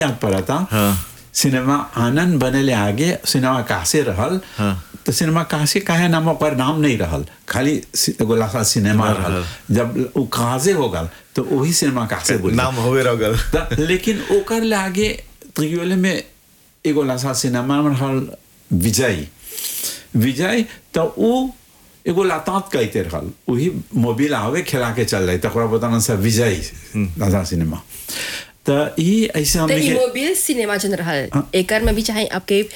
याद पड़ा था हाँ। सिनेमा आनंद बनेले आगे सिनेमा कासे रहल हाँ। तो सिनेमा कासे काहे नाम ओकर नाम नहीं रहल खाली सि- एगो लासा सिनेमा हाँ, रहल रहल। जब उ काजे हो गल तो वही सिनेमा कासे बोली नाम होवे रगल त- लेकिन ओकर ले आगे त्रियोले में एगो लासा सिनेमा में रहल विजय विजय तो उ एगो लातात कहते रहल वही मोबिल आवे खिला के चल रही तकरा बताना सा विजय लासा सिनेमा तो ई ऐसे तो हमने के इमोबिल सिनेमा जन रहल एकर में भी चाहे आपके